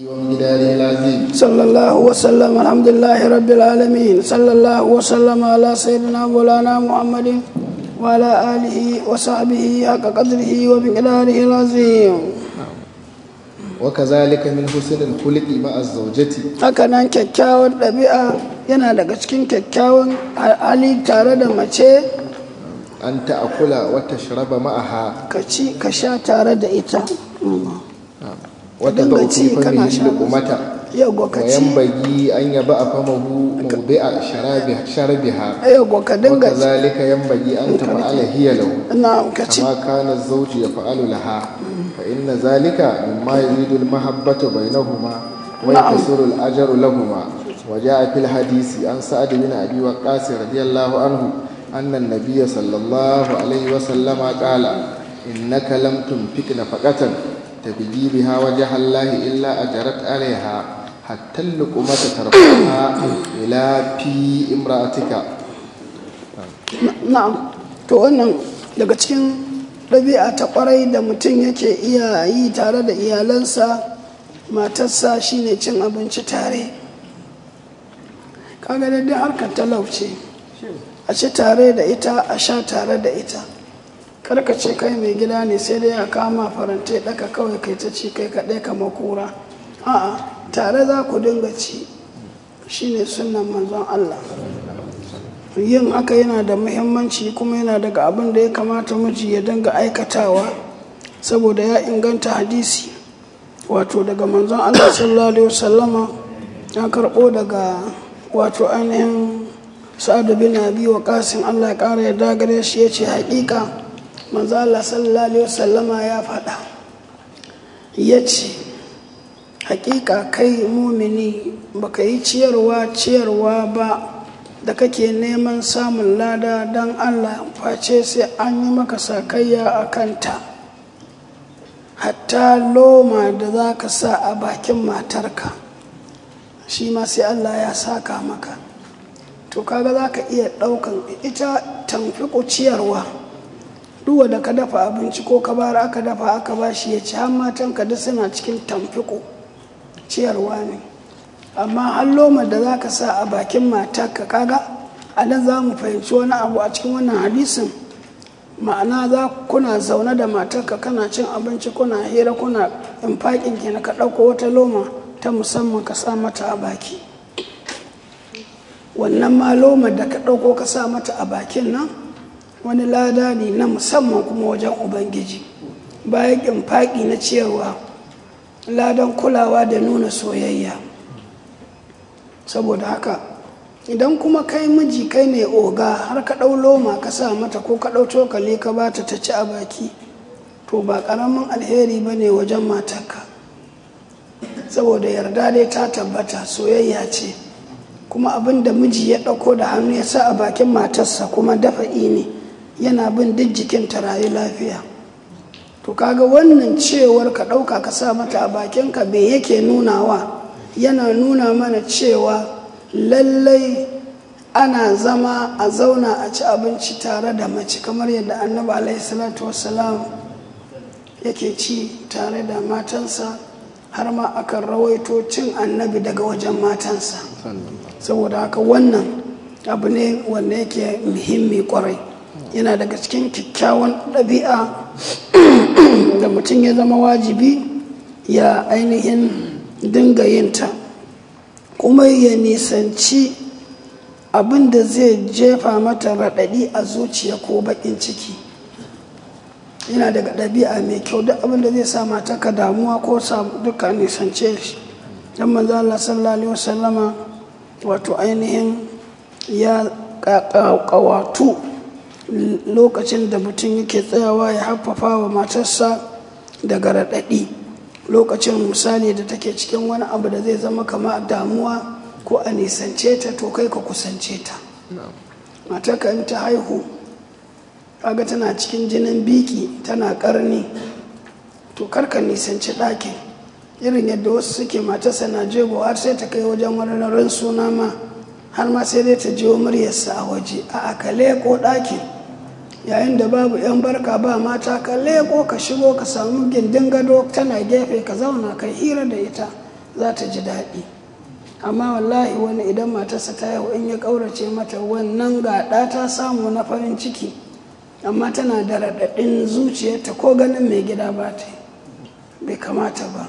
ومقداره العظيم صلى الله وسلم الحمد لله رب العالمين صلى الله وسلم على سيدنا مولانا محمد وعلى آله وصحبه حق قدره ومقداره العظيم وكذلك من حسن الخلق مع الزوجة haka nan kyakkyawar ɗabi'a yana daga cikin kyakkyawan hali tare da mace أن تأكل وتشرب معها ka ci ka sha tare da ita وتضع dinga في ci kana فمه sha لقمة yau ka ci وينبغي أن يبأ فمه موضع شرابها شربها yau ka dinga ci وكذلك ينبغي أن تفعل هي له na ka ci كما كان الزوج يفعل لها فإن ذلك مما يزيد المحبة بينهما ويكسر الأجر لهما وجاء في الحديث عن سعد بن أبي وقاص رضي الله عنه أن النبي صلى الله عليه وسلم قال إنك لم تنفق نفقة تبدي بها وجه الله إلا أجرت عليها حتى اللقمة ترفعها إلى في امرأتك na'am to wannan daga cikin ɗabi'a ta ƙwarai da mutum yake iya yi tare da iyalansa matarsa shine cin abinci tare kaga daidai harkar talauce a ci tare da ita a sha tare da ita karka ce kai mai gida ne sai dai a kama farantai ɗaka kawai kai ta ci kai kaɗai ka makura a'a tare za ku dinga ci shine sunan manzon Allah yin haka yana da muhimmanci kuma yana daga abin da ya kamata miji ya dinga aikatawa saboda ya inganta hadisi wato daga manzon Allah sallallahu alaihi wasallama ya karɓo daga wato ainihin sa'adu bin abi wa kasin Allah ya ƙara ya dagare shi ya ce haƙiƙa manzon Allah sallallahu alaihi wasallama ya faɗa ya ce haƙiƙa kai mumini baka yi ciyarwa ciyarwa ba da kake neman samun lada don Allah face sai an yi maka sakayya a kanta hatta loma da za ka sa a bakin matarka shi ma sai Allah ya saka maka to kaga za ka iya ɗaukan ita tamfiƙo ciyarwa duwa da ka dafa abinci ko ka bara aka dafa aka ba shi ya ci har matanka duk suna cikin tamfiƙo ciyarwa ne amma halloma da za ka sa a bakin matarka kaga a nan za mu fahimci wani abu a cikin wannan hadisin ma'ana za kuna zaune da matarka kana cin abinci kuna hira kuna infaƙin ki ka ɗauko wata loma ta musamman ka sa mata a baki wannan ma loma da ka ɗauko ka sa mata a bakin nan wani lada ne na musamman kuma wajen ubangiji bayan infaƙi na ciyarwa ladan kulawa da nuna soyayya saboda haka idan kuma kai miji kai ne oga har ka ɗau loma ka sa mata ko ka ɗau cokali ka ba ta ci a baki to ba ƙaramin alheri ba ne wajen matarka saboda yarda dai ta tabbata soyayya ce kuma abin da miji ya ɗauko da hannu ya sa a bakin matarsa kuma dafa'i ne yana bin duk jikin ta rayu lafiya to kaga wannan cewar ka ɗauka ka sa mata a bakinka bai yake nunawa yana nuna mana cewa lallai ana zama a zauna a ci abinci tare da mace kamar yadda annabi alaihi salatu wassalam yake ci tare da matansa har ma akan rawaito cin annabi daga wajen matansa saboda haka wannan abu ne wanda yake muhimmi kwarai yana daga cikin kyakkyawan ɗabi'a da mutum ya zama wajibi ya ainihin dinga yinta kuma ya nisanci abin da zai jefa mata raɗaɗi a zuciya ko baƙin ciki yana daga ɗabi'a mai kyau duk abin da zai sa mata ka damuwa ko sa duka nisance shi dan manzo Allah sallallahu alaihi wasallama wato ainihin ya ƙawatu lokacin da mutum yake tsayawa ya haffafa wa matarsa daga raɗaɗi lokacin misali da take cikin wani abu da zai zama kama damuwa ko a nisance ta to kai ka kusance ta matarka in ta haihu kaga tana cikin jinin biki tana karni to karka nisanci ɗakin irin yadda wasu suke matarsa na jego har sai ta kai wajen wani ran suna ma har ma sai dai ta jiwo muryarsa a waje a akale ko ɗakin yayin da babu 'yan barka ba mata ka leko ka shigo ka samu gindin gado tana gefe ka zauna ka hira da ita za ta ji daɗi amma wallahi wani idan matarsa ta yau in ya ƙaurace mata wannan gaɗa ta samu na farin ciki amma tana da raɗaɗin zuciyarta ko ganin mai gida ba ta bai kamata ba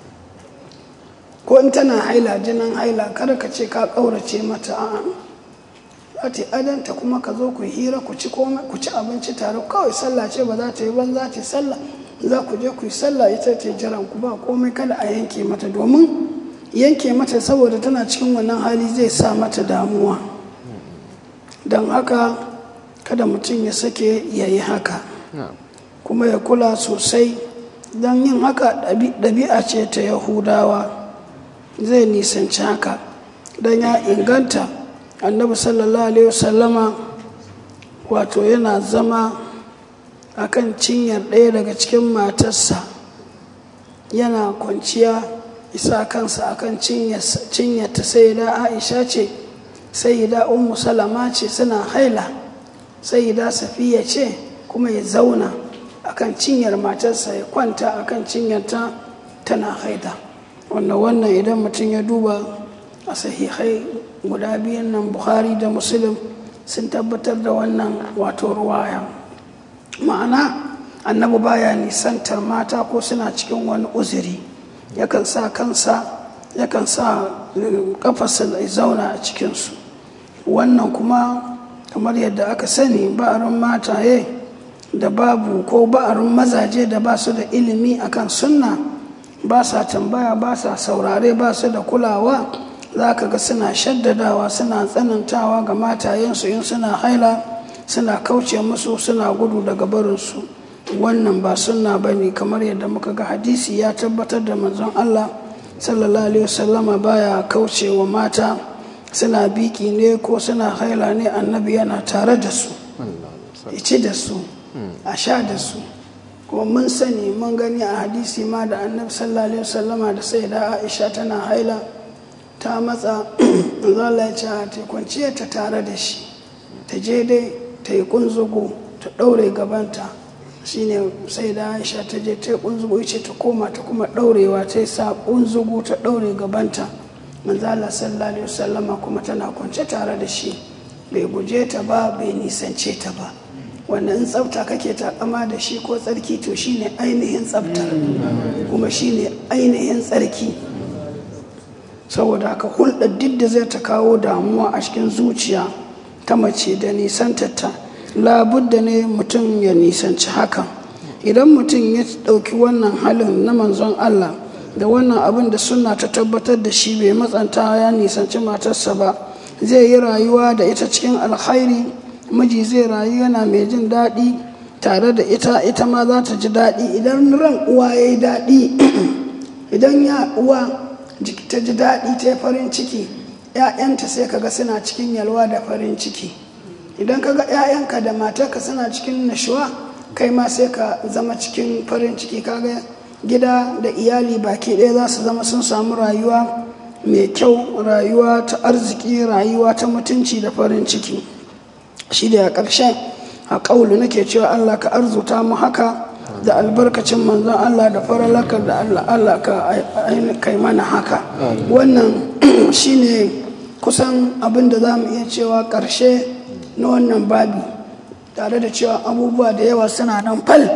ko in tana haila jinin haila kada ka ce ka ƙaurace mata a'a za ta yi adanta kuma ka zo ku hira ku ci abinci tare kawai sallah ce ba za ta yi ban za ta yi sallah za ku je ku yi sallah ita ta jiran ku ba komai kada a yanke mata domin yanke mata saboda tana cikin wannan hali zai sa mata damuwa don haka kada mutum ya sake ya yi haka kuma ya kula sosai don yin haka ɗabi'a ce ta yahudawa zai nisanci haka don ya inganta annabi sallallahu alaihi wasallama wato yana zama akan cinyar ɗaya daga cikin matarsa yana kwanciya isa kansa akan cinyarta sai da aisha ce sai da ummu salama ce suna haila sai da safiya ce kuma ya zauna akan cinyar matarsa ya kwanta akan cinyarta tana haida wannan wannan idan mutum ya duba a sahihai guda biyan nan buhari da muslim sun tabbatar da wannan wato ruwaya ma'ana annabi baya nisantar mata ko suna cikin wani uzuri yakan sa kansa yakan sa kafarsa da zauna a cikinsu wannan kuma kamar yadda aka sani ba'arin mataye da babu ko ba'arin mazaje da ba su da ilimi akan sunna ba sa tambaya ba sa saurare ba su da kulawa za ka ga suna shaddadawa suna tsanantawa ga matayensu in suna haila suna kauce musu suna gudu daga barinsu wannan ba sunna ba ne kamar yadda muka ga hadisi ya tabbatar da manzon Allah sallallahu alaihi wasallama baya kauce wa mata suna biki ne ko suna haila ne annabi yana tare da su ya ci da su a sha da su kuma mun sani mun gani a hadisi ma da annabi sallallahu alaihi wasallama da sai da aisha tana haila ta matsa zala ya ce ta kwanciya ta tare da shi ta je dai ta yi kunzugu ta ɗaure gabanta shine sai da aisha ta je ta yi kunzugu ce ta koma ta kuma ɗaurewa ta yi sa kunzugu ta ɗaure gabanta manzala sallallahu alaihi wasallama kuma tana kwance tare da shi bai guje ta ba bai nisance ta ba wanda in tsafta kake takama da shi ko tsarki to shine ainihin tsaftar kuma shine ainihin tsarki saboda haka hulɗar duk da zai ta kawo damuwa a cikin zuciya ta mace da nisantarta labudda ne mutum ya nisanci hakan idan mutum ya ɗauki wannan halin na manzon Allah da wannan abin da suna ta tabbatar da shi bai matsanta ya nisanci matarsa ba zai yi rayuwa da ita cikin alkhairi miji zai rayu yana mai jin daɗi tare da ita ita ma za ta ji daɗi idan ran uwa ya yi daɗi idan ya uwa ta ji daɗi ta yi farin ciki ‘ya'yanta sai kaga suna cikin yalwa da farin ciki idan kaga ‘ya'yanka da matarka suna cikin nashuwa kai ma sai ka zama cikin farin ciki kaga gida da iyali baki ɗaya za su zama sun samu rayuwa mai kyau rayuwa ta arziki rayuwa ta mutunci da farin ciki shi da a ƙarshen a ƙaulu nake cewa allah ka arzuta mu haka da albarkacin manzon Allah da faralaka da Allah Allah ka kai mana haka wannan shine kusan abin da za mu iya cewa ƙarshe na wannan babi tare da cewa abubuwa da yawa suna nan fal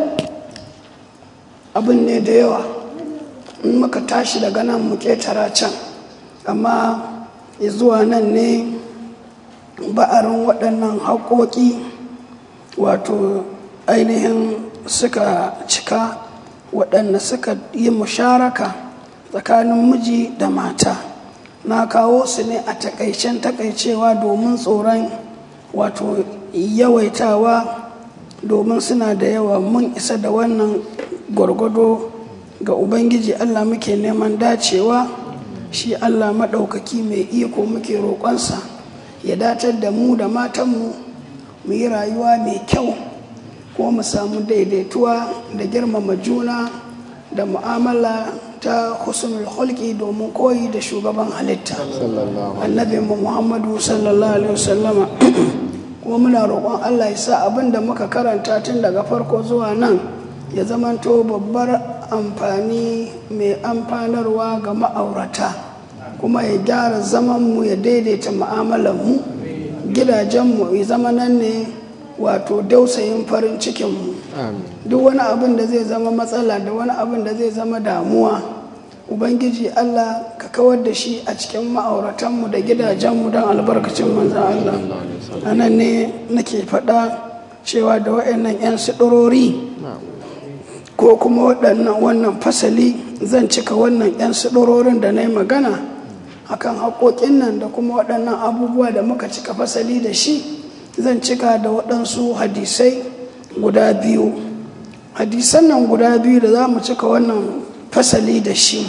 abin ne da yawa in muka tashi daga nan mu ƙetara can amma zuwa nan ne ba'arin waɗannan haƙoƙi wato ainihin suka cika waɗanda suka yi musharaka tsakanin miji da mata na kawo su ne a takaicen takaicewa domin tsoron wato yawaitawa domin suna da yawa mun isa da wannan gwargwado ga ubangiji allah muke neman dacewa shi allah maɗaukaki mai iko muke roƙonsa ya datar da mu da matanmu mu yi rayuwa mai kyau ko mu samu daidaituwa da girmama juna da mu'amala ta husnul hulki domin koyi da shugaban halitta annabi muhammadu sallallahu alaihi wasallama kuma muna roƙon allah ya sa abin da muka karanta tun daga farko zuwa nan ya zamanto babbar amfani mai amfanarwa ga ma'aurata kuma ya gyara zamanmu ya daidaita mu'amalanmu gidajenmu ya zama nan ne wato dausayin farin cikinmu duk wani abin da zai zama matsala da wani abin da zai zama damuwa ubangiji allah ka kawar da shi a cikin ma'auratanmu da gidajenmu don albarkacin manzan allah a nan ne nake faɗa cewa da waɗannan 'yan suɗurori ko kuma waɗannan wannan fasali zan cika wannan 'yan suɗurorin da na yi magana akan haƙoƙin nan da kuma waɗannan abubuwa da muka cika fasali da shi zan cika da waɗansu hadisai guda biyu hadisan nan guda biyu da za mu cika wannan fasali da shi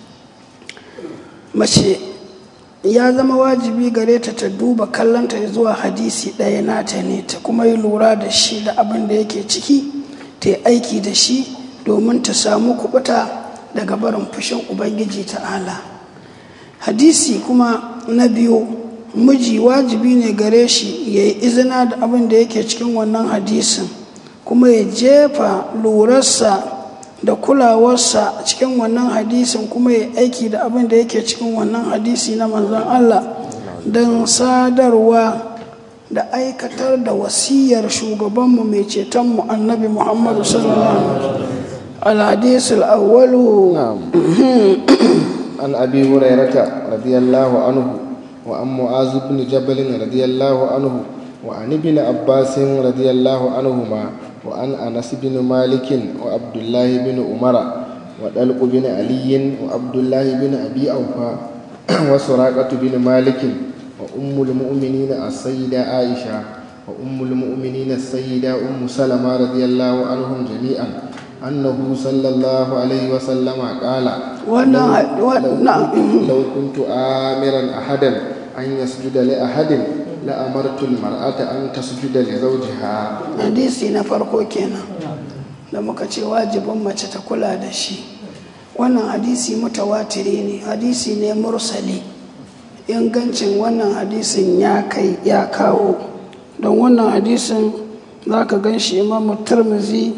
mace ya zama wajibi gare ta ta duba kallonta zuwa hadisi ɗaya nata ne ta kuma yi lura da shi da abin da yake ciki ta yi aiki da shi domin ta samu kubuta daga barin fushin ubangiji ta'ala hadisi kuma na biyu miji wajibi ne gare shi ya yi izina da abin da yake cikin wannan hadisin kuma ya jefa lurarsa da kulawarsa cikin wannan hadisin kuma ya aiki da abin da yake cikin wannan hadisi na manzon Allah don sadarwa da aikatar da wasiyar shugabanmu mai cetonmu annabi muhammadu sallallahu alaihi الحديث الأول عن أبي هريرة رضي الله عنه وعن معاذ بن جبل رضي الله عنه وعن ابن عباس رضي الله عنهما وعن أنس بن مالك وعبد الله بن عمر ودلق بن علي وعبد الله بن أبي أوفى وسراقة بن مالك وأم المؤمنين السيدة عائشة وأم المؤمنين السيدة أم سلمة رضي الله عنهم جميعا أنه صلى الله عليه وسلم قال لو كنت آمرا أحدا أن يسجد لأحد لأمرت المرأة أن تسجد لزوجها hadisi na farko kenan da muka ce wajibin mace ta kula da shi wannan hadisi mutawatiri ne hadisi ne mursali ingancin wannan hadisin ya kai ya kawo don wannan hadisin za ka gan shi imamu turmizi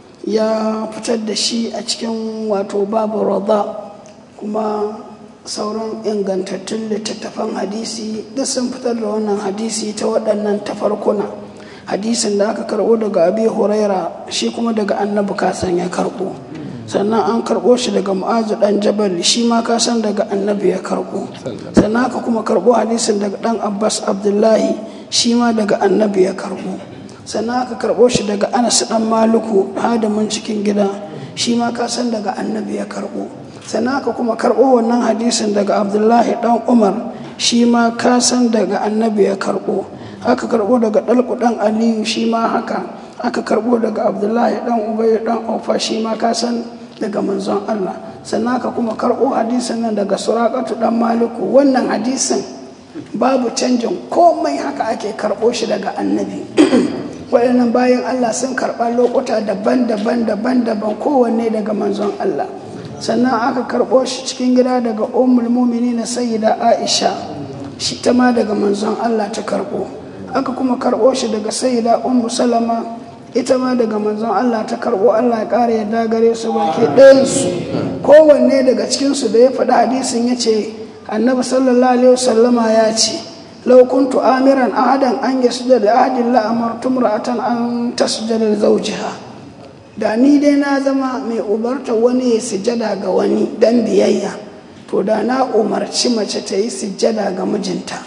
ya fitar da shi a cikin wato babu rada kuma sauran ingantattun littattafan hadisi duk sun fitar da wannan hadisi ta waɗannan tafarkuna hadisin da aka karɓo daga abi huraira shi kuma daga annabi kasan ya karɓo sannan an karɓo shi daga mu'azu ɗan jabal shi ma kasan daga annabi ya karɓo sannan aka kuma karɓo hadisin daga ɗan abbas abdullahi shi ma daga annabi ya karɓo sannan aka karɓo shi daga anas ɗan maluku hadamin cikin gida shi ma kasan daga annabi ya karɓo sannan aka kuma karɓo wannan hadisin daga abdullahi ɗan umar shi ma kasan daga annabi ya karɓo aka karɓo daga ɗalku ɗan aliyu shi ma haka aka karɓo daga abdullahi ɗan ubay ɗan aufa shi ma kasan daga manzon allah sannan aka kuma karɓo hadisin nan daga surakatu ɗan maliku wannan hadisin babu canjin komai haka ake karɓo shi daga annabi waɗannan bayan Allah sun karɓa lokuta daban-daban daban-daban kowanne daga manzon Allah sannan aka karɓo shi cikin gida daga ummul na sayyida Aisha shi ta ma daga manzon Allah ta karɓo aka kuma karɓo shi daga sayyida ummu salama ita ma daga manzon Allah ta karɓo Allah ya ƙara yadda gare su baki ɗayansu kowanne daga cikinsu da ya faɗi hadisin ya ce annabi sallallahu alaihi wasallama ya ce لو كنت آمرا أحدا أن يسجد لأحد لأمرت امرأة أن تسجد لزوجها da ni dai na zama mai umarta wani ya sujada ga wani dan biyayya to da na umarci mace ta yi sujada ga mijinta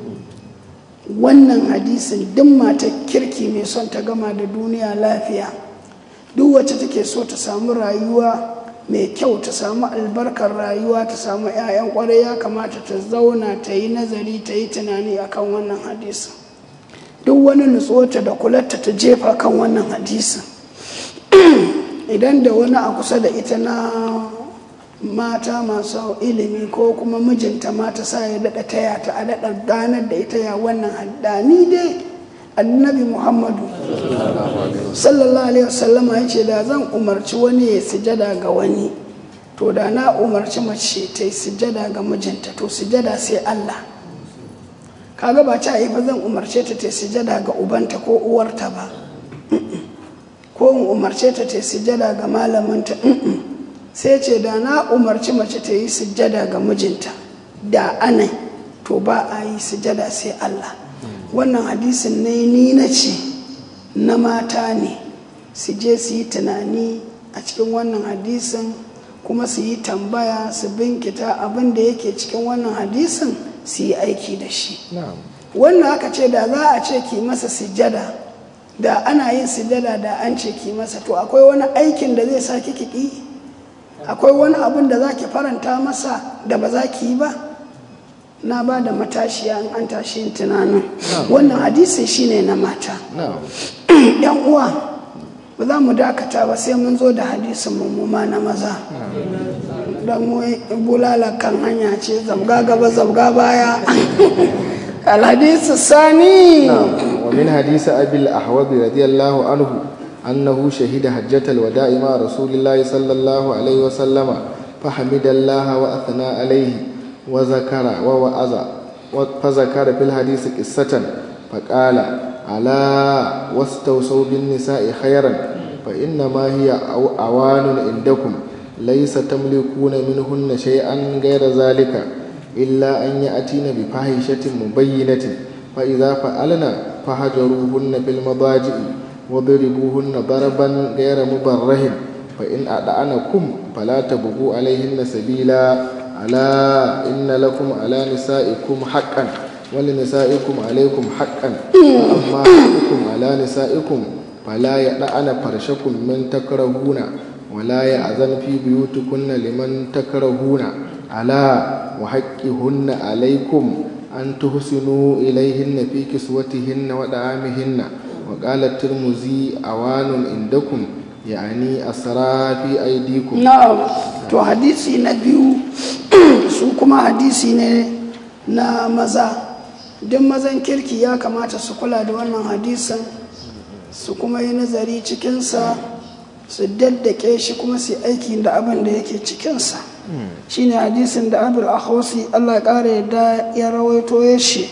wannan hadisin duk mata kirki mai son ta gama da duniya lafiya duk wacce take so ta samu rayuwa mai kyau ta samu albarkar rayuwa ta samu 'ya'yan kwarai ya kamata ta zauna ta yi nazari ta yi tunani akan wannan hadisin duk wani nutsuwarta da kularta ta jefa kan wannan hadisin idan da wani a kusa da ita na mata masu ilimi ko kuma mijinta mata sa ya daɗa taya ta a daɗa ganar da ita ya wannan haddani dai annabi muhammadu sallallahu alaihi wasallama ya ce da zan umarci wani ya sujada ga wani to da na umarci mace ta yi sujada ga mijinta to sujada sai allah kaga ba ta yi ba zan umarce ta ta sujada ga ubanta ko uwarta ba ko in umarce ta ta sujada ga malaminta sai ce da na umarci mace ta yi sujjada ga mijinta da anai to ba a yi sujjada sai Allah wannan hadisin ne ni na ce na mata ne su je su yi tunani a cikin wannan hadisin kuma su yi tambaya su binkita abin da yake cikin wannan hadisin su yi aiki da shi wannan aka ce da za a ce ki masa sujjada da ana yin sujjada da an ce ki masa to akwai wani aikin da zai sa ki ki akwai wani abin da za ki faranta masa da ba za ki yi ba na ba da matashiya in an tashi yin tunanin wannan hadisin shine na mata yan uwa ba za mu dakata ba sai mun zo da hadisin mummuma na maza don mu bulala kan hanya ce zabga gaba zabga baya الحديث الثاني ومن حديث أبي الأحواب رضي الله عنه أنه شهد حجة الوداع مع رسول الله صلى الله عليه وسلم فحمد الله وأثنى عليه وذكر ووعظ فذكر في الحديث قصة فقال ألا واستوصوا بالنساء خيرا فإنما هي أوان عندكم ليس تملكون منهن شيئا غير ذلك إلا أن يأتين بفاحشة مبينة فإذا فعلن فهجروهن في المضاجع وضربوهن ضربا غير مبرح فإن أدعنكم فلا تبغوا عليهن سبيلا ألا إن لكم على نسائكم حقا ولنسائكم عليكم حقا وأما حقكم على نسائكم فلا يدعن فرشكم من تكرهون ولا يأذن في بيوتكن لمن تكرهون ألا وحقهن عليكم أن تحسنوا إليهن في كسوتهن ودعامهن وقال الترمذي أوان عندكم يعني أسرى في أيديكم نعم to hadisi na biyu su kuma hadisi ne na maza duk mazan kirki ya kamata su kula da wannan hadisin su kuma yi nazari cikinsa su daddake shi kuma su aiki da abin da yake cikinsa shine hadisin da abul akhwasi Allah ƙara yadda ya rawaito ya shi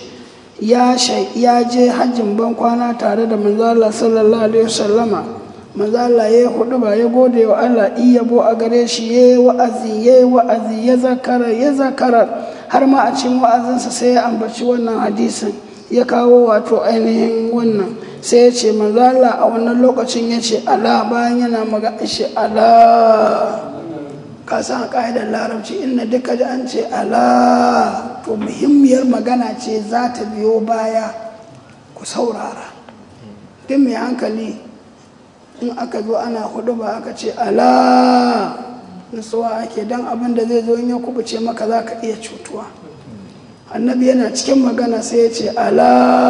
ya je hajjin ban kwana tare da manzala sallallahu alaihi wasallama manzala ya hudu ba ya gode wa Allah iyabo a gare shi ya yi wa'azi ya yi wa'azi ya zakara ya zakara har ma a cikin wa'azinsa sai ya ambaci wannan hadisin ya kawo wato ainihin wannan sai ya ce manzala a wannan lokacin ya ce ala bayan yana magana shi ala ka san ƙa'idar larabci inna duka da an ce ala to muhimmiyar magana ce za ta biyo baya ku saurara duk mai hankali in aka zo ana hudu ba aka ce ala nutsuwa ake don abin da zai zo in ya kubuce maka za ka iya cutuwa annabi yana cikin magana sai ya ce ala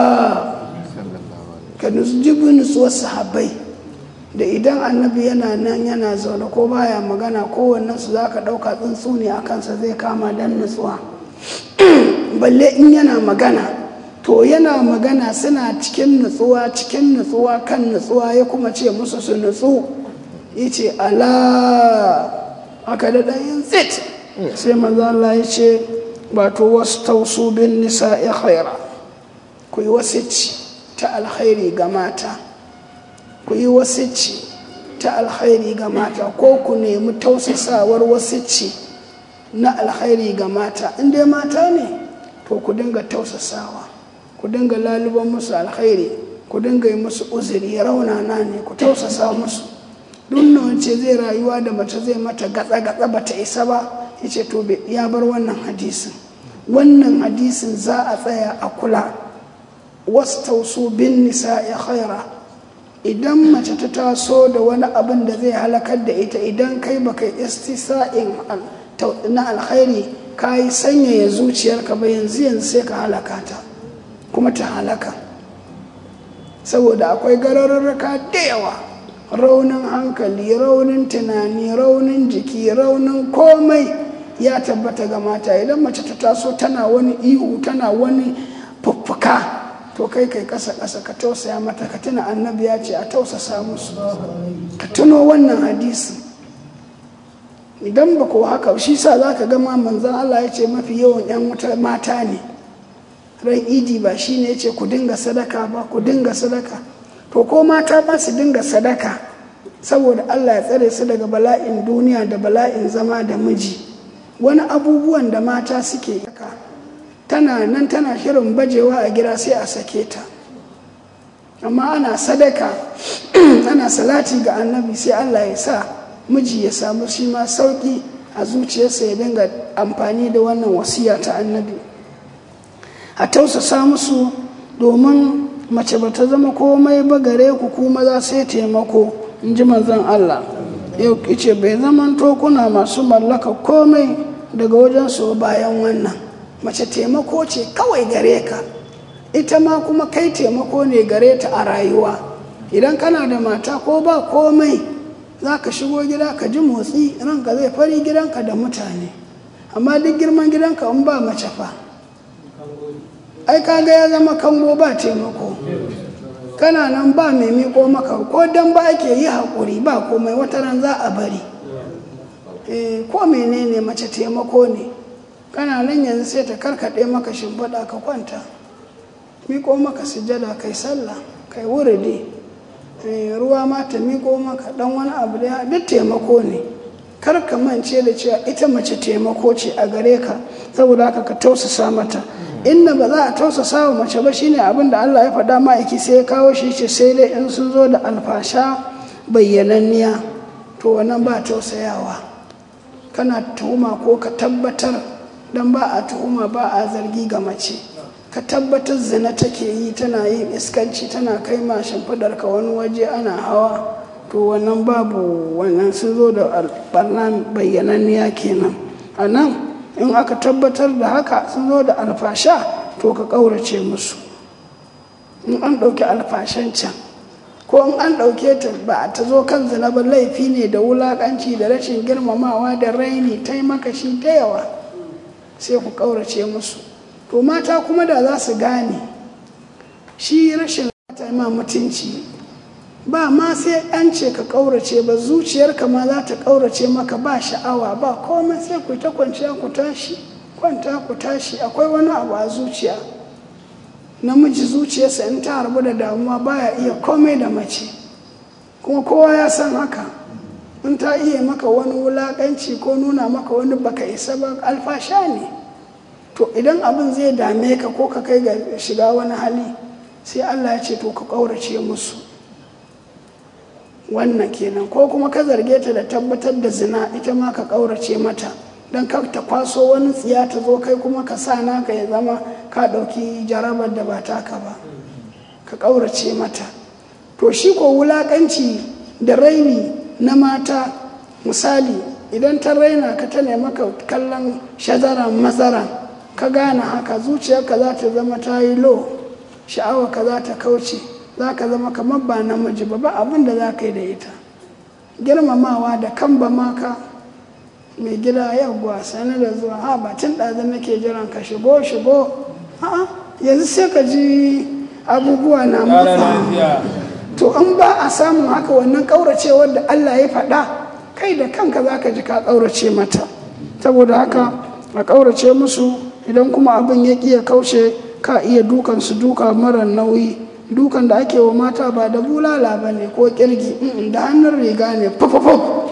ka jibi nutsuwar sahabbai da idan annabi yana nan yana zaune ko baya magana kowannen su za ka ɗauka tsuntsu ne a kansa zai kama don nutsuwa balle in yana magana to yana magana suna cikin nutsuwa cikin nutsuwa kan nutsuwa ya kuma ce musu su nutsu ya ce ala aka da ɗayin tsit sai maza Allah ya ce wato wasu tausu bin nisa ya khaira ku yi wasici ta alkhairi ga mata ku yi wasicci ta alkhairi ga mata ko ku nemi tausasawar wasicci na alkhairi ga mata in dai mata ne to ku dinga tausasawa ku dinga laluban musu alkhairi ku dinga yi musu uzuri raunana ne ku tausasa musu duk ce zai rayuwa da mace zai mata gatsa gatsa bata isa ba ya ce to ya bar wannan hadisin wannan hadisin za a tsaya a kula wasu tausu bin nisa ya khaira idan mace ta taso da wani abin da zai halakar da ita idan kai baka istisa'in na alkhairi ka yi sanyaya zuciyarka ba yanzu yanzu sai ka halaka ta kuma ta halaka saboda akwai gararraka da yawa raunin hankali raunin tunani raunin jiki raunin komai ya tabbata ga mata idan mace ta taso tana wani ihu tana wani fuffuka to kai kai kasa kasa ka tausaya mata ka tuna annabi ya ce a tausasa musu ka tuno wannan hadisi idan ba ko haka shi sa za ka gama manzan Allah ya ce mafi yawan 'yan wuta mata ne ran idi ba shi ne ya ce ku dinga sadaka ba ku dinga sadaka to ko mata ba su dinga sadaka saboda allah ya tsare su daga bala'in duniya da bala'in zama da miji wani abubuwan da mata suke tana nan tana shirin bajewa a gida sai a sake ta amma ana sadaka ana salati ga annabi sai allah ya sa miji ya samu shi ma sauƙi a zuciyarsa ya dinga amfani da wannan wasiya ta annabi a tausasa musu domin mace ba ta zama komai ba gare ku kuma za sai taimako in ji manzon Allah yau ce bai zaman tokuna masu mallaka komai daga wajen su bayan wannan mace taimako ce kawai gare ka ita ma kuma kai taimako ne gare ta a rayuwa idan kana da mata ko ba komai za ka shigo gida ka ji motsi ranka zai fari gidanka da mutane amma duk girman gidanka in ba mace fa ai kaga ya zama kango ba taimako kana nan ba mai miko maka ko dan ba ake yi haƙuri ba komai wata ran za a bari e, ko menene mace taimako ne kana nan yanzu sai ta karkaɗe maka shimfiɗa ka kwanta miko maka sujada kai sallah kai wuridi e, ruwa ma ta miko maka dan wani abu da duk taimako ne kar ka mance da cewa ita mace taimako ce a gare ka saboda haka ka tausasa mata inda ba za a tausasa wa mace ba shine abin da Allah ya faɗa ma'aiki sai ya kawo shi ce sai dai in sun zo da alfasha bayyananniya to wannan ba tausayawa kana tuhuma ko ka tabbatar dan ba a tuhuma ba a zargi ga mace ka tabbatar zina take yi tana yin iskanci tana kai ma shimfidar ka wani waje ana hawa to wannan babu wannan sun zo da barna bayyananniya kenan a nan in aka tabbatar da haka sun zo da alfasha to ka ƙaurace musu in an ɗauki alfashan can ko in an ɗauke ta ba ta zo kan zina ba laifi ne da wulaƙanci da rashin girmamawa da raini taimaka shi ta yawa sai ku ƙaurace musu to mata kuma da za su gane shi rashin ma mutunci ba ma sai an ce ka ƙaurace ba zuciyarka ma za ta ƙaurace maka ba sha'awa ba komai sai ku ta kwanciya ku tashi kwanta ku tashi akwai wani abu a zuciya namiji zuciyarsa in ta harbu da damuwa baya iya komai da mace kuma kowa ya san haka in ta iya maka wani wulaƙanci ko nuna maka wani baka isa ba alfasha ne to idan abin zai dame ka ko ka kai ga shiga wani hali sai allah ya ce to ka ƙaurace musu wannan kenan ko kuma ka zarge ta da tabbatar da zina ita ma ka ƙaurace mata don ka ta kwaso wani tsiya ta zo kai kuma ka sa naka ya zama ka ɗauki jarabar da ba taka ba ka ƙaurace mata to shi ko wulaƙanci da raini na mata misali idan ta raina ka ta maka kallon shazaran mazaran ka gane haka zuciyarka za ta zama ta yi lo sha'awa ka za ta kauce za ka zama kamar ba namiji ba ba abin da za ka yi da ita girmamawa da kan ba maka mai gida yawwa sani da zuwa ha ba tun ɗazin nake jiran ka shigo shigo a'a yanzu sai ka ji abubuwa na motsa to in ba a samun haka wannan ƙauracewar da allah ya faɗa kai da kanka za ka ji ka ƙaurace mata saboda haka a ƙaurace musu idan kuma abin ya ƙi ya kauce ka iya dukan su duka mara nauyi dukan da ake wa mata ba da bulala ba ne ko kirgi da hannun riga ne fafafaf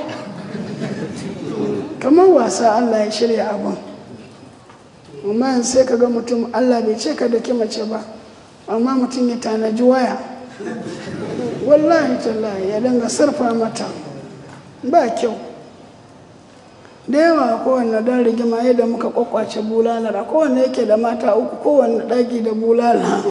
kamar wasa allah ya shirya abin amma yanzu sai ka ga mutum allah bai ce ka daki mace ba amma mutum ya tanaji waya wallahi tallahi ya dinga sarfa mata ba kyau da yawa kowanne dan rigima yadda muka kwakwace bulalar a kowanne yake da mata uku kowanne ɗaki da bulala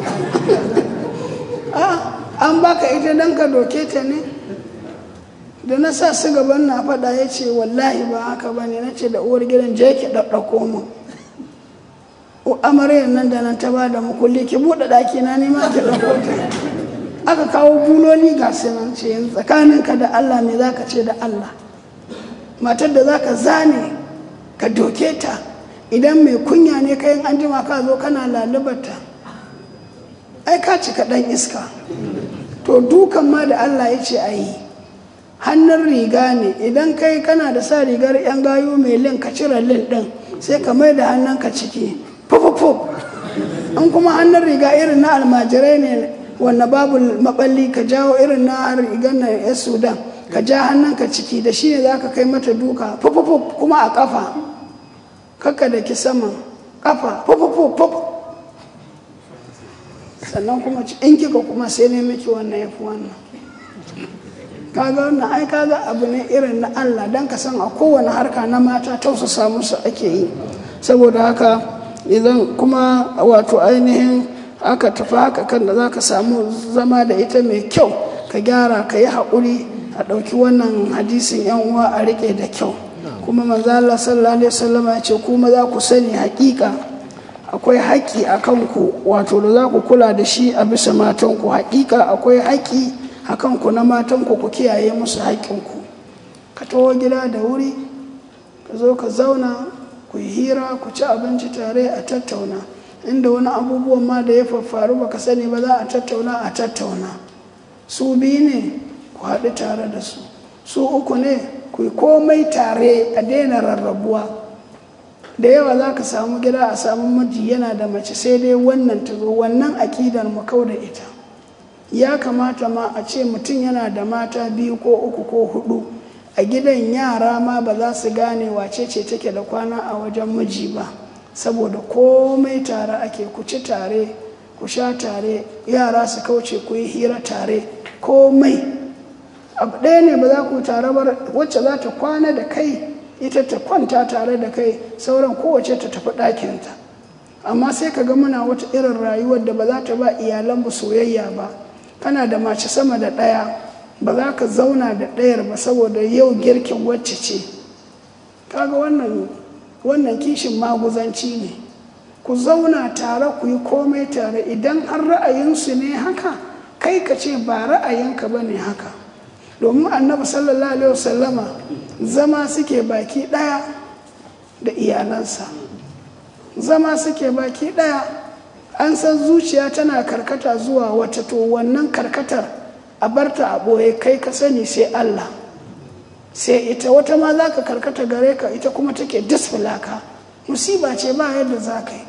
an baka ita don ka doke ta ne da na sa su gaban na faɗa ya ce wallahi ba haka ba ne na ce da uwar gidan je ki ɗaɗɗako mu amaryar nan da nan ta ba da mukulli ki buɗe ɗaki na nema ki ɗauko ta aka kawo buloli ga nan ce yanzu tsakaninka da allah me za ka ce da allah matar da za ka zane ka doke ta idan mai kunya ne kayan an jima ka zo kana lalubata ai ka cika ɗan iska to dukan ma da Allah ya ce a yi hannun riga ne idan kai kana da sa rigar yan gayu mai lin ka cire lin ɗin sai ka mai da hannun ka ciki fufufuf in kuma hannun riga irin na almajirai ne wanda babu maballi ka jawo irin na rigar na ya sudan ka ja hannunka ciki da shi ne za ka kai mata duka fufufu kuma a kafa kakka da ki saman kafa fufufu sannan kuma in kika kuma sai ne miki wannan ya fi wannan kaga wannan ai kaga abu ne irin na Allah don ka san a kowane harka na mata tausasa musu ake yi saboda haka idan kuma wato ainihin aka tafi haka kan da za ka samu zama da ita mai kyau ka gyara ka yi haƙuri a ɗauki wannan hadisin yan uwa a riƙe da kyau kuma manzo Allah sallallahu alaihi wasallam ya ce kuma za ku sani haƙiƙa akwai haƙƙi a kanku wato da za ku kula da shi a bisa matanku haƙiƙa akwai haƙƙi a kanku na matanku ku kiyaye musu haƙƙinku ka taho gida da wuri ka zo ka zauna ku yi hira ku ci abinci tare a tattauna inda wani abubuwan ma da ya faffaru baka sani ba za a tattauna a tattauna su biyu ne ku haɗu tare da su su uku ne ku yi komai tare a daina rarrabuwa da yawa za ka samu gida a samu miji yana da mace sai dai wannan ta zo wannan aƙidar mu kau da ita ya kamata ma a ce mutum yana da mata biyu ko uku ko hudu a gidan yara ma ba za su gane wace ce take da kwana a wajen miji ba saboda komai tare ake ku ci tare ku sha tare yara su kauce ku yi hira tare komai abu ɗaya ne ba za ku tare ba wacce za ta kwana da kai ita ta kwanta tare da kai sauran kowace ta tafi ɗakinta amma sai ka ga muna wata irin rayuwar da ba za ta ba iyalanmu soyayya ba kana da mace sama da ɗaya ba za ka zauna da ɗayar ba saboda yau girkin wacce ce kaga wannan wannan kishin maguzanci ne ku zauna tare ku yi komai tare idan har ra'ayinsu ne haka kai ka ce ba ra'ayinka ba ne haka domin annabi sallallahu alaihi wasallama zama suke baki ɗaya da iyalansa zama suke baki ɗaya an san zuciya tana karkata zuwa wata to wannan karkatar a barta a ɓoye kai ka sani sai Allah sai ita wata ma za ka karkata gare ka ita kuma take disfilaka musiba ce ba yadda za ka yi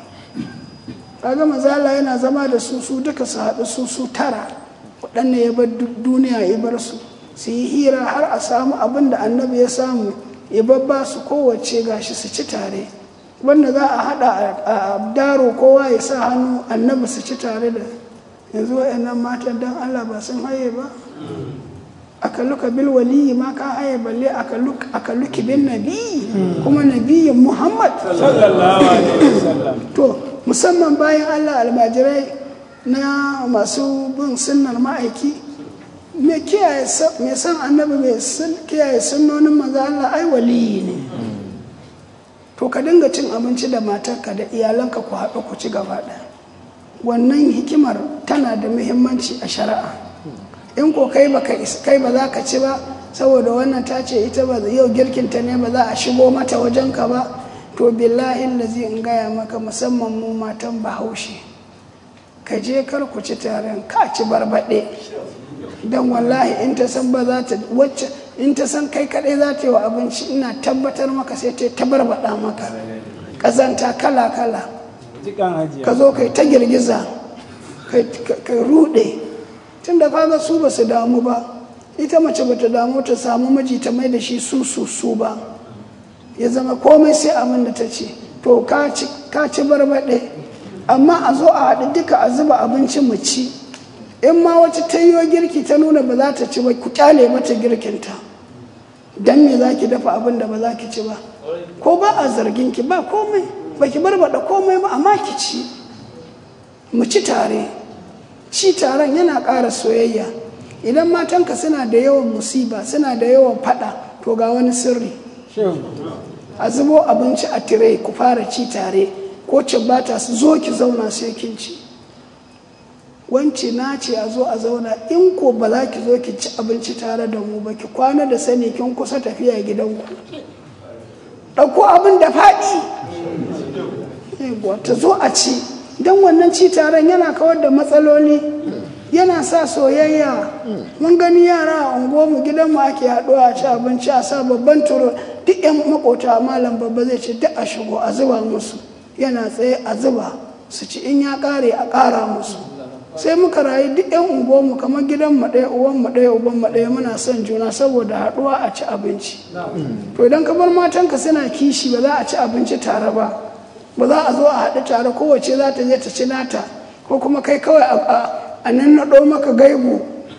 kaga mazala yana zama da su su duka su haɗu su su tara waɗanne ya bar duniya ya bar su su yi hira har a samu abin da annabi ya samu ya babba su kowace gashi su ci tare wanda za a haɗa a daro kowa ya sa hannu annabi su ci tare da yanzu wa'annan matan don allah ba sun haye ba aka luka bil waliyi ma ka haye balle aka luki bin nabi kuma nabiyin muhammad to musamman bayan allah almajirai na masu bin sunnar ma'aiki mai kiyaye mai san annabi mai kiyaye sunnonin maza allah ai waliyi ne to ka dinga cin abinci da matarka da iyalanka ku haɗu ku ci gaba ɗaya wannan hikimar tana da muhimmanci a shari'a in ko kai ba kai ba za ka ci ba saboda wannan ta ce ita ba yau girkinta ne ba za a shigo mata wajenka ba to billahi lazi in gaya maka musamman mu matan bahaushe ka je kar ku ci taron ka ci barbaɗe don wallahi in ta san ba za ta wacce in ta san kai kaɗai za ta yi wa abinci ina tabbatar maka sai ta ta barbaɗa maka ƙazanta kala kala ka zo kai ta girgiza kai ruɗe tun da kaga su ba su damu ba ita mace ba ta damu ta samu miji ta mai da shi su su su ba ya zama komai sai abin da ta ce to ka ci barbaɗe amma a zo a haɗu duka a zuba abinci mu ci in ma wacce ta yi girki ta nuna ba za ta ci ba ku kyale mata girkinta don me za ki dafa abin da ba za ki ci ba ko ba a zargin ki ba komai ba ki barbaɗa komai ba amma ki ci mu ci tare ci taron yana ƙara soyayya idan matanka suna da yawan musiba suna da yawan faɗa to ga wani sirri a zubo abinci a tire ku fara ci tare ko bata su zo ki zauna sai kin ci wance na ce a zo a zauna in ko ba za ki zo ki ci abinci tare da mu ba ki kwana da sani kin kusa tafiya gidanku ɗauko abin da faɗi ta zo a ci don wannan ci taron yana kawar da matsaloli yana sa soyayya mun gani yara a unguwarmu gidanmu ake haɗuwa a ci abinci a sa babban turo duk yan makota malam babba zai ce duk a shigo a zuba musu yana tsaye a zuba su ci in ya ƙare a ƙara musu sai muka rayu duk yan unguwarmu kamar gidan mu ɗaya uwan mu ɗaya uban mu ɗaya muna son juna saboda haɗuwa a ci abinci to idan ka bar matanka suna kishi ba za a ci abinci tare ba ba za a zo a haɗu tare kowace za ta je ta ci nata ko kuma kai kawai a nan naɗo maka gaibu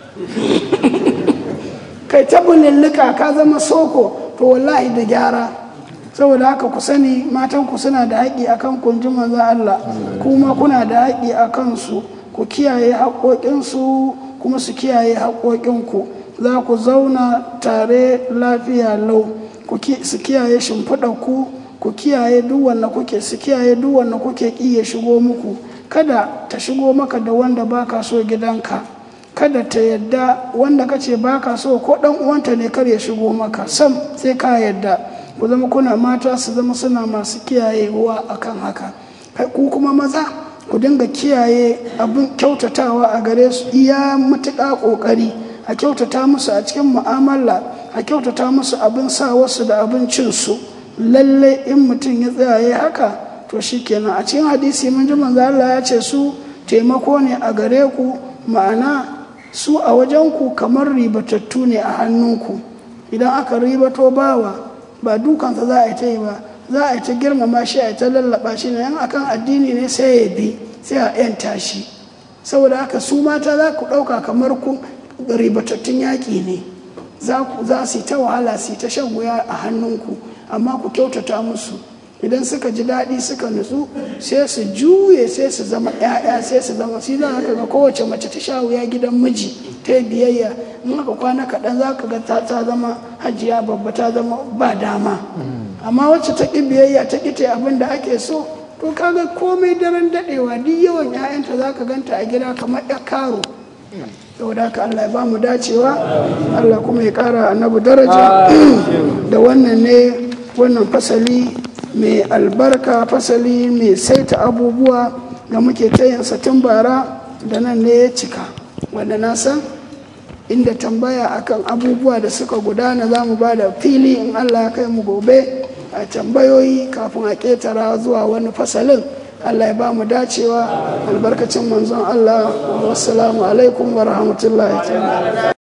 kai ta bulillika ka zama soko to wallahi da gyara saboda haka ku sani matanku suna da haƙƙi akan kunji manzo Allah kuma kuna da haƙƙi a kansu ku kiyaye haƙoƙinsu kuma su kiyaye haƙoƙinku za ku zauna tare lafiya lau su kiyaye shimfiɗarku ku kiyaye duk wanda kuke su kiyaye duk wanda kuke ƙi ya shigo muku kada ta shigo maka da wanda baka so gidanka kada ta yadda wanda kace baka so ko dan uwanta ne kar ya shigo maka sam sai ka yadda ku zama kuna mata su zama suna masu kiyayewa akan haka ku kuma maza ku dinga kiyaye abin kyautatawa a gare su iya matuƙa ƙoƙari a kyautata musu a cikin mu'amala a kyautata musu abin sa wasu da abincin su lalle in mutum ya tsaya ya haka to shikenan a cikin hadisi mun ji manzo Allah ya ce su taimako ne a gare ku ma'ana su a wajen ku kamar ribatattu ne a hannunku idan aka ribato bawa ba dukansa za a yi ta yi ba za a yi ta girmama shi a yi ta lallaba shi ne yan akan addini ne sai ya bi sai a yanta shi saboda haka su mata za ku ɗauka kamar ku ribatattun yaƙi ne za su yi ta wahala su yi ta shan wuya a hannunku amma ku kyautata musu idan suka ji daɗi suka nutsu sai su juye sai su zama ‘ya'ya sai su zama shi za ka ga kowace mace ta sha wuya gidan miji ta biyayya in aka kwana kaɗan za ka ga ta zama hajiya babba ta zama ba dama amma wacce ta ƙi biyayya ta ƙi ta abin da ake so to kaga komai daren daɗewa duk yawan ‘ya'yanta za ka ganta a gida kamar ‘ya karo saboda haka Allah ya ba mu dacewa Allah kuma ya ƙara annabi daraja da wannan ne wannan fasali mai albarka fasali mai saita abubuwa da muke tayinsa tun bara da nan ne ya cika wanda na san inda tambaya akan abubuwa da suka gudana za mu ba da fili in allah ya kai mu gobe a tambayoyi kafin a ketara zuwa wani fasalin allah ya ba mu dacewa albarkacin manzon allah wassalamu alaikum wa rahmatullahi